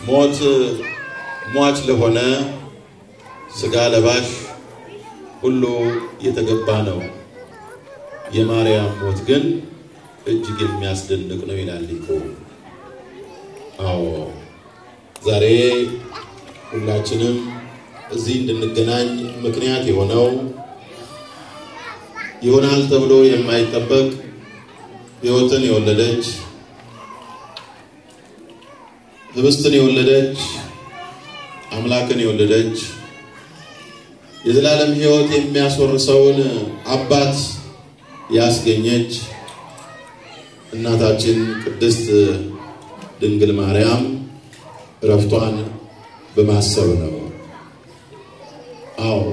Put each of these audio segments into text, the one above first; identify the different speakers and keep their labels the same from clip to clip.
Speaker 1: ሞት ሟች ለሆነ ሥጋ ለባሽ ሁሉ የተገባ ነው። የማርያም ሞት ግን እጅግ የሚያስደንቅ ነው ይላል ሊቁ። አዎ ዛሬ ሁላችንም እዚህ እንድንገናኝ ምክንያት የሆነው ይሆናል ተብሎ የማይጠበቅ ሕይወትን የወለደች ህብስትን የወለደች አምላክን የወለደች የዘላለም ሕይወት የሚያስወርሰውን አባት ያስገኘች እናታችን ቅድስት ድንግል ማርያም እረፍቷን በማሰብ ነው። አዎ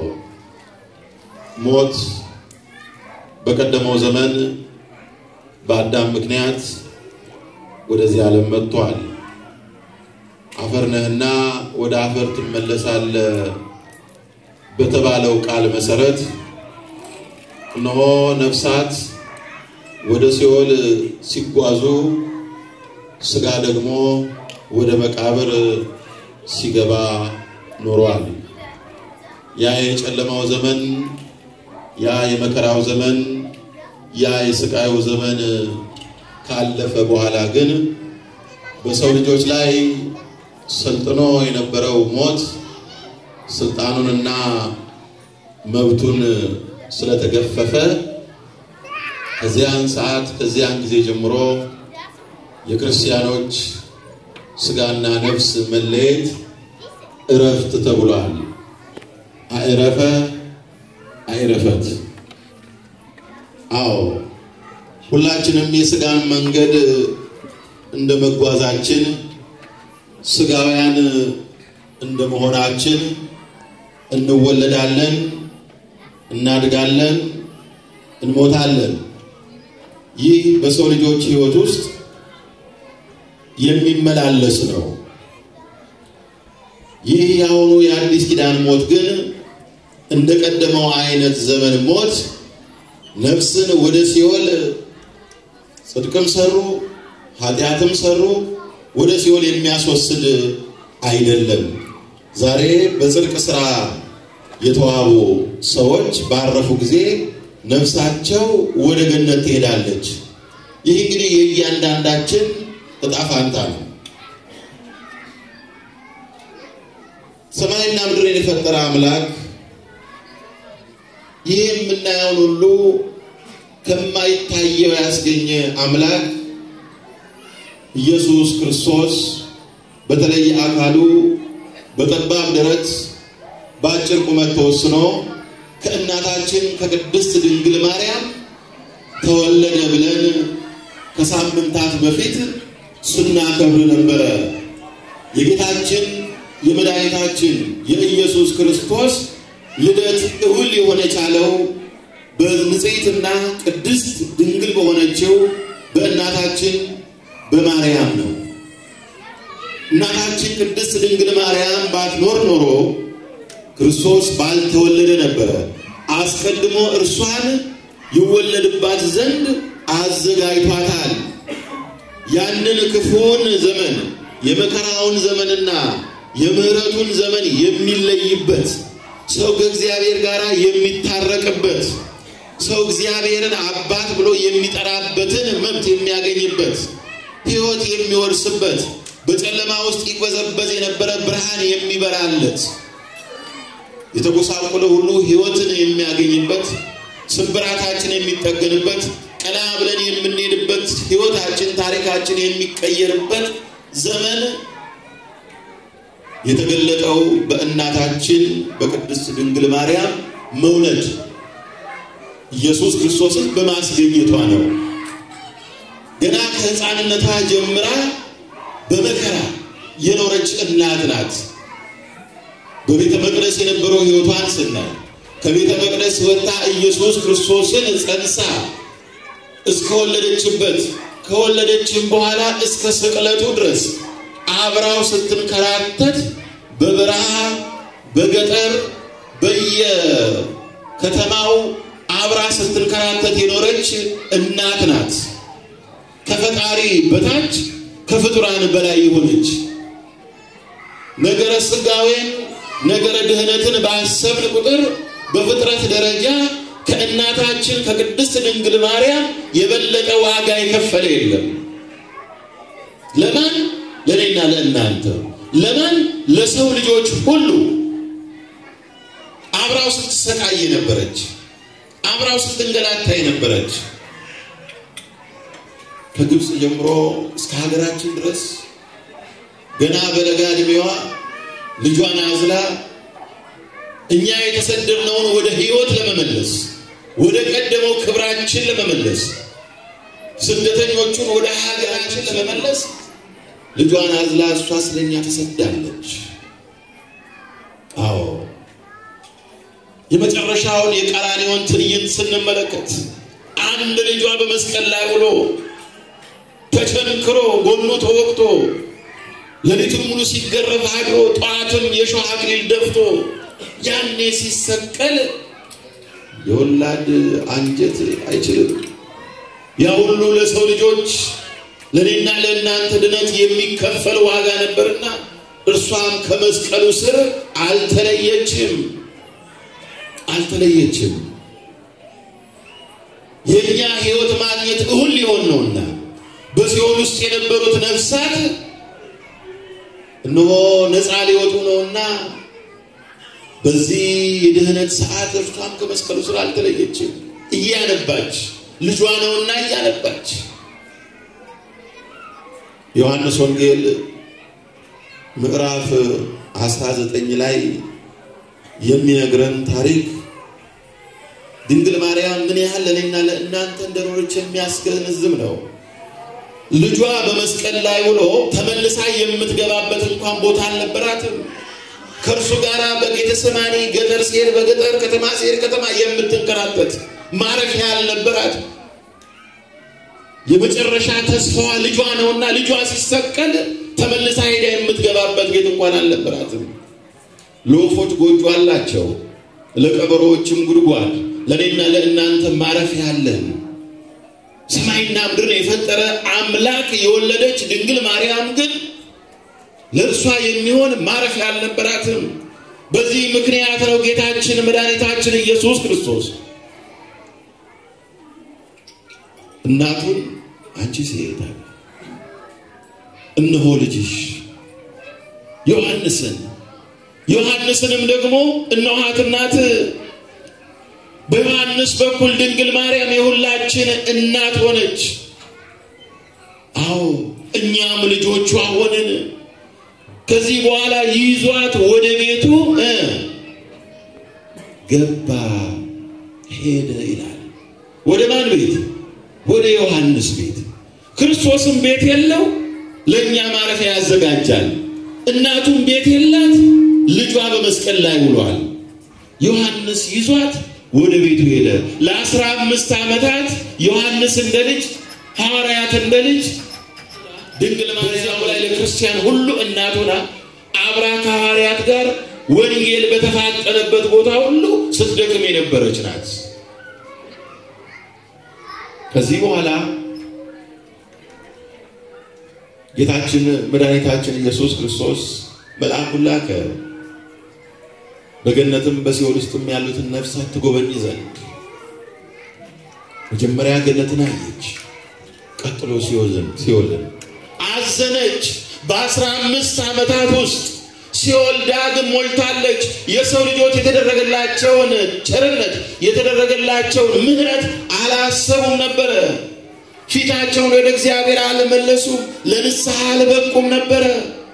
Speaker 1: ሞት በቀደመው ዘመን በአዳም ምክንያት ወደዚህ ዓለም መጥቷል። አፈር ነህና ወደ አፈር ትመለሳለህ በተባለው ቃል መሰረት እነሆ ነፍሳት ወደ ሲኦል ሲጓዙ ሥጋ ደግሞ ወደ መቃብር ሲገባ ኖሯል። ያ የጨለማው ዘመን፣ ያ የመከራው ዘመን፣ ያ የስቃዩ ዘመን ካለፈ በኋላ ግን በሰው ልጆች ላይ ሰልጥኖ የነበረው ሞት ስልጣኑንና መብቱን ስለተገፈፈ ከዚያን ሰዓት ከዚያን ጊዜ ጀምሮ የክርስቲያኖች ሥጋና ነፍስ መለየት እረፍት ተብሏል። አዕረፈ አዕረፈት። አዎ ሁላችንም የሥጋን መንገድ እንደ መጓዛችን ሥጋውያን እንደ መሆናችን እንወለዳለን፣ እናድጋለን፣ እንሞታለን። ይህ በሰው ልጆች ሕይወት ውስጥ የሚመላለስ ነው። ይህ የአሁኑ የአዲስ ኪዳን ሞት ግን እንደ ቀደመው አይነት ዘመን ሞት ነፍስን ወደ ሲኦል ጽድቅም ሰሩ ኃጢአትም ሰሩ ወደ ሲኦል የሚያስወስድ አይደለም። ዛሬ በጽድቅ ስራ የተዋቡ ሰዎች ባረፉ ጊዜ ነፍሳቸው ወደ ገነት ትሄዳለች። ይህ እንግዲህ የእያንዳንዳችን እጣ ፋንታ ነው። ሰማይና ምድርን የፈጠረ አምላክ ይህ የምናየውን ሁሉ ከማይታየው ያስገኘ አምላክ ኢየሱስ ክርስቶስ በተለየ አካሉ በጠባብ ደረት በአጭር ቁመት ተወስኖ ከእናታችን ከቅድስት ድንግል ማርያም ተወለደ ብለን ከሳምንታት በፊት ስናከብር ነበረ። የጌታችን የመድኃኒታችን የኢየሱስ ክርስቶስ ልደት እሁል የሆነ ቻለው በንጽሕትና ቅድስት ድንግል በሆነችው በእናታችን በማርያም ነው። እናታችን ቅድስት ድንግል ማርያም ባትኖር ኖሮ ክርስቶስ ባልተወለደ ነበረ። አስቀድሞ እርሷን ይወለድባት ዘንድ አዘጋጅቷታል። ያንን ክፉውን ዘመን የመከራውን ዘመንና የምሕረቱን ዘመን የሚለይበት ሰው ከእግዚአብሔር ጋር የሚታረቅበት ሰው እግዚአብሔርን አባት ብሎ የሚጠራበትን መብት የሚያገኝበት ሕይወት የሚወርስበት በጨለማ ውስጥ ይቅበዘበዝ የነበረ ብርሃን የሚበራለት የተጎሳቆለ ሁሉ ሕይወትን የሚያገኝበት ስብራታችን የሚጠገንበት ቀና ብለን የምንሄድበት ሕይወታችን ታሪካችን የሚቀየርበት ዘመን የተገለጠው በእናታችን በቅድስት ድንግል ማርያም መውለድ ኢየሱስ ክርስቶስን በማስገኘቷ ነው። ገና ከሕፃንነቷ ጀምራ በመከራ የኖረች እናት ናት። በቤተ መቅደስ የነበረው ሕይወቷን ስናይ ከቤተ መቅደስ ወጥታ ኢየሱስ ክርስቶስን ጸንሳ እስከወለደችበት ከወለደችም በኋላ እስከ ስቅለቱ ድረስ አብራው ስትንከራተት በበረሃ በገጠር በየከተማው አብራ ስትንከራተት የኖረች እናት ናት። ከፈጣሪ በታች ከፍጡራን በላይ የሆነች ነገረ ስጋዌን ነገረ ድህነትን ባሰብን ቁጥር በፍጥረት ደረጃ ከእናታችን ከቅድስት ድንግል ማርያም የበለጠ ዋጋ የከፈለ የለም። ለማን? ለእኔና ለእናንተ። ለማን? ለሰው ልጆች ሁሉ። አብራው ስትሰቃይ የነበረች፣ አብራው ስትንገላታ የነበረች ከግብፅ ጀምሮ እስከ ሀገራችን ድረስ ገና በለጋ ዕድሜዋ ልጇን አዝላ እኛ የተሰደድነውን ወደ ሕይወት ለመመለስ ወደ ቀደመው ክብራችን ለመመለስ ስደተኞቹን ወደ ሀገራችን ለመመለስ ልጇን አዝላ እሷ ስለኛ ተሰዳለች። አዎ የመጨረሻውን የቀራንዮውን ትዕይንት ስንመለከት አንድ ልጇ በመስቀል ላይ ውሎ ተቸንክሮ ጎኑ ተወቅቶ ሌሊቱን ሙሉ ሲገረፍ አድሮ ጠዋትም የሾህ አክሊል ደፍቶ ያኔ ሲሰቀል የወላድ አንጀት አይችልም። ያ ሁሉ ለሰው ልጆች ለእኔና ለእናንተ ድነት የሚከፈል ዋጋ ነበርና እርሷም ከመስቀሉ ስር አልተለየችም አልተለየችም። የእኛ ሕይወት ማግኘት እሁን ሊሆን ነውና በሲኦል ውስጥ የነበሩት ነፍሳት እነሆ ነፃ ሊወጡ ነውና በዚህ የድህነት ሰዓት እርሷም ከመስቀሉ ስር አልተለየችም። እያነባች ልጇ ነውና እያነባች ዮሐንስ ወንጌል ምዕራፍ 19 ላይ የሚነግረን ታሪክ ድንግል ማርያም ምን ያህል ለእኔና ለእናንተ እንደኖረች የሚያስገነዝብ ነው። ልጇ በመስቀል ላይ ውሎ ተመልሳ የምትገባበት እንኳን ቦታ አልነበራትም። ከእርሱ ጋር በጌተሰማኒ ገጠር ሲሄድ በገጠር ከተማ ሲሄድ ከተማ የምትንከራተት ማረፊያ አልነበራት። የመጨረሻ ተስፋዋ ልጇ ነውና ልጇ ሲሰቀል ተመልሳ ሄዳ የምትገባበት ቤት እንኳን አልነበራትም። ለወፎች ጎጆ አላቸው፣ ለቀበሮዎችም ጉድጓድ፣ ለእኔና ለእናንተ ማረፊያ አለን። ሰማይና ምድርን የፈጠረ አምላክ የወለደች ድንግል ማርያም ግን ለእርሷ የሚሆን ማረፊያ አልነበራትም። በዚህ ምክንያት ነው ጌታችን መድኃኒታችን ኢየሱስ ክርስቶስ እናቱን አንቺ ሴት አለ፣ እነሆ ልጅሽ ዮሐንስን ዮሐንስንም ደግሞ እነኋት እናት በዮሐንስ በኩል ድንግል ማርያም የሁላችን እናት ሆነች። አዎ እኛም ልጆቿ ሆንን። ከዚህ በኋላ ይዟት ወደ ቤቱ ገባ ሄደ ይላል። ወደ ማን ቤት? ወደ ዮሐንስ ቤት። ክርስቶስም ቤት የለው፣ ለእኛ ማረፊያ ያዘጋጃል። እናቱም ቤት የላት፣ ልጇ በመስቀል ላይ ውሏል። ዮሐንስ ይዟት ወደ ቤቱ ሄደ። ለአስራ አምስት ዓመታት ዮሐንስ እንደ ልጅ ሐዋርያት እንደ ልጅ ድንግል ማርያም ላይ ለክርስቲያን ሁሉ እናት ሆና አብራ ከሐዋርያት ጋር ወንጌል በተፋጠነበት ቦታ ሁሉ ስትደክም የነበረች ናት። ከዚህ በኋላ ጌታችን መድኃኒታችን ኢየሱስ ክርስቶስ መልአኩን ላከ። በገነትም በሲኦል ውስጥም ያሉትን ነፍሳት ትጎበኝ ዘንድ መጀመሪያ ገነትን አየች፣ ቀጥሎ ሲኦልን አዘነች። በአስራ አምስት ዓመታት ውስጥ ሲኦል ዳግም ሞልታለች። የሰው ልጆች የተደረገላቸውን ቸርነት የተደረገላቸውን ምሕረት አላሰቡም ነበረ። ፊታቸውን ወደ እግዚአብሔር አልመለሱም፣ ለንስሐ አልበቁም ነበረ።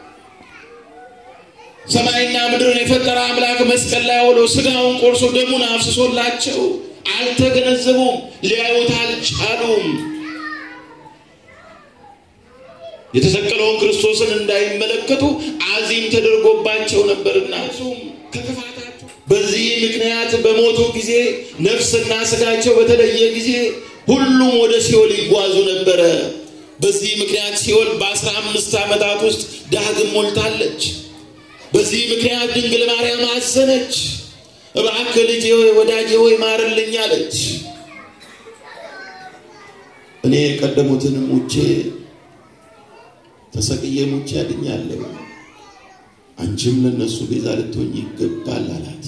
Speaker 1: ሰማይና ምድርን የፈጠረ አምላክ መስቀል ላይ ውሎ ስጋውን ቆርሶ ደሙን አፍስሶላቸው አልተገነዘቡም፣ ሊያዩት አልቻሉም። የተሰቀለውን ክርስቶስን እንዳይመለከቱ አዚም ተደርጎባቸው ነበርና ከክፋታቸው በዚህ ምክንያት በሞቱ ጊዜ ነፍስና ስጋቸው በተለየ ጊዜ ሁሉም ወደ ሲኦል ይጓዙ ነበረ። በዚህ ምክንያት ሲኦል በአስራ አምስት ዓመታት ውስጥ ዳግም ሞልታለች። በዚህ ምክንያት ድንግል ማርያም አዘነች። እባክህ ልጄ ሆይ ወዳጄ ሆይ ማርልኝ አለች። እኔ የቀደሙትን ሙቼ ተሰቅዬ ሙቼ አድኛለሁ። አንቺም ለነሱ ቤዛ ልትሆኝ ይገባል አላት።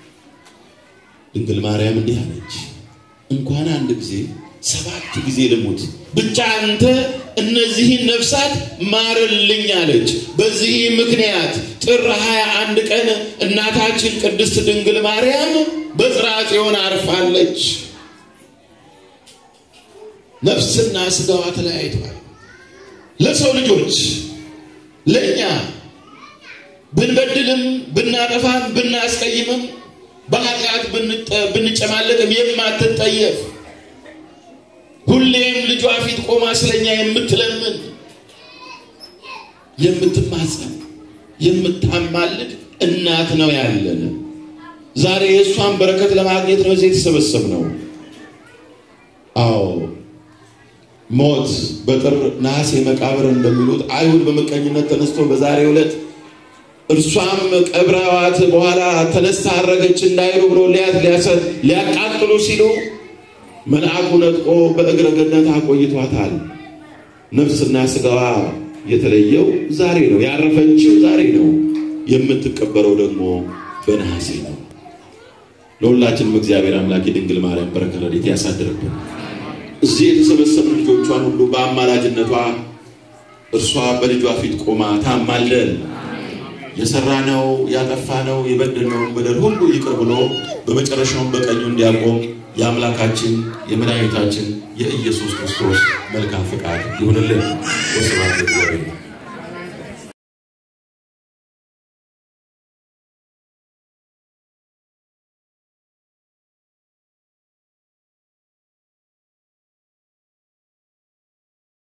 Speaker 1: ድንግል ማርያም እንዲህ አለች፣ እንኳን አንድ ጊዜ ሰባት ጊዜ ልሙት ብቻ አንተ እነዚህን ነፍሳት ማርልኝ አለች። በዚህ ምክንያት ጥር 21 ቀን እናታችን ቅድስት ድንግል ማርያም በጽርሐ ጽዮን አርፋለች። ነፍስና ስጋዋ ተለያይተዋል። ለሰው ልጆች ለእኛ ብንበድልም ብናጠፋም ብናስቀይምም በኃጢአት ብንጨማለቅም የማትጠየፍ ሁሌም ልጇ ፊት ቆማ ስለኛ የምትለምን የምትማጸን የምታማልድ እናት ነው ያለን። ዛሬ የእሷን በረከት ለማግኘት ነው እዚህ የተሰበሰብነው። አዎ ሞት በጥር ነሐሴ መቃብር እንደሚሉት አይሁድ በምቀኝነት ተነስቶ በዛሬው ዕለት እርሷም ቀብረዋት በኋላ ተነስታ አረገች እንዳይሉ ብሎ ሊያቃጥሉ ሲሉ መልአኩ ነጥቆ በእግረ ገነት አቆይቷታል። ነፍስና ስጋዋ የተለየው ዛሬ ነው። ያረፈችው ዛሬ ነው። የምትቀበረው ደግሞ በነሐሴ ነው። ለሁላችንም እግዚአብሔር አምላክ የድንግል ማርያም በረከት ረድኤት ያሳድርብን። እዚህ የተሰበሰቡ ልጆቿን ሁሉ በአማላጅነቷ እርሷ በልጇ ፊት ቆማ ታማልደን። የሰራነው ያጠፋነው የበደልነውን በደል ሁሉ ይቅር ብሎ በመጨረሻውን በቀኙ እንዲያቆም የአምላካችን የመድኃኒታችን የኢየሱስ ክርስቶስ መልካም ፈቃድ ይሁንልን። ወስብሐት ለእግዚአብሔር።